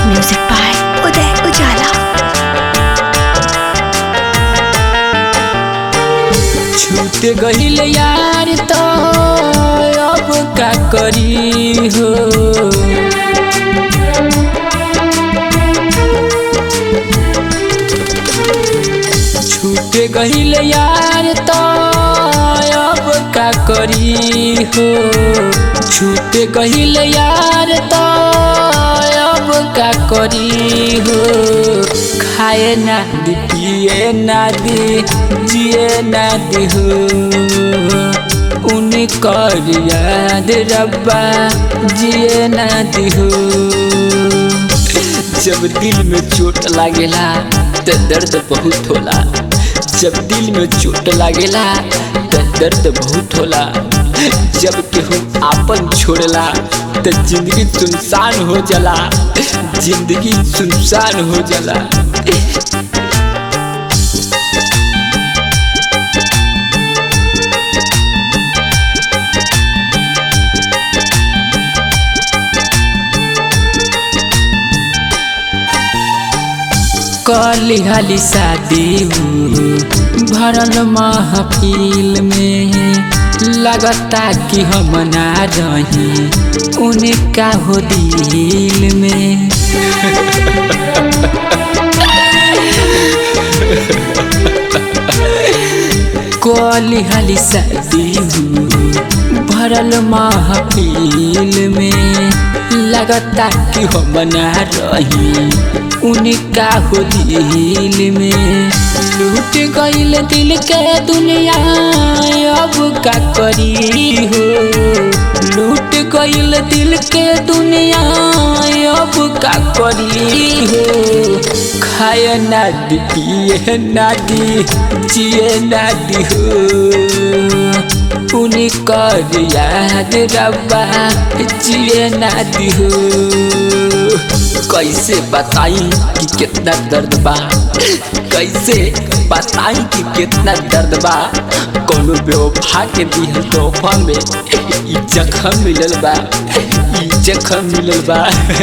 music by उदय उजाला छूट गईल यार तो अब का करी हो छूट गईल यार तो अब का करी हो छूट गईल यार तो अब का करी हो खाए ना दी पिए ना दी जिए ना दी हो उनकर याद रब्बा जिए ना दी हो जब दिल में चोट लागेला त दर्द बहुत होला जब दिल में चोट लागेला त दर्द बहुत होला जब केहू आपन छोड़ला त जिंदगी सुनसान हो जाला जिंदगी सुनसान हो जाला कली हाली शादी भरल महफिल में लगता कि हम ना रही उनका हो दिल में कली हाली शादी भरल महफिल में लगता कि हम ना रही उनका हो दिल में लूट गईल दिल के दुनिया अब का करी हो लूट गईल दिल के दुनिया अब का करी हो खाए ना दी पिए ना दी जिए ना दी हो उनकर याद रब्बा जिए ना दी हो कैसे बताई कि कितना दर्द बा कैसे बताई कि कितना दर्द बा कोनो बेवफा के दिल तोहफा में ई जखम मिलल बा ई जखम मिलल बा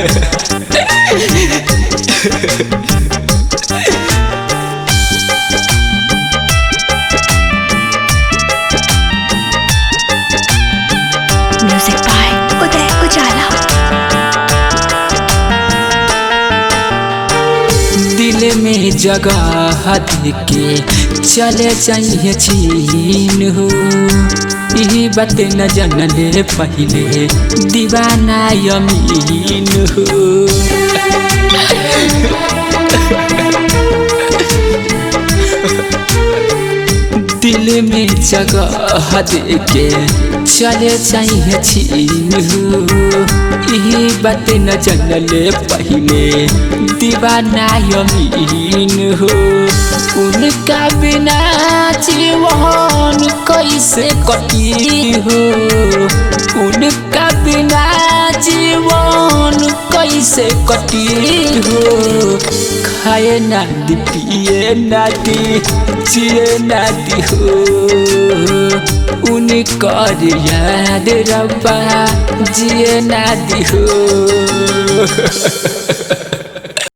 म्यूजिक बाय उदय उजाला दिल में जगह के चले जाइए चीन हो यही बात न जनले पहले दीवाना यमीन हो दिल में जगह के चले जाइए छीन हो यही बात न जनले पहले दीवाना यमीन हो उनका बिना जीवन कैसे कटी हो उनका बिना जीवन कैसे कटी हो खाए ना दी पिए ना दी जिए ना दी हो उनकर याद रब्बा जिए ना दी हो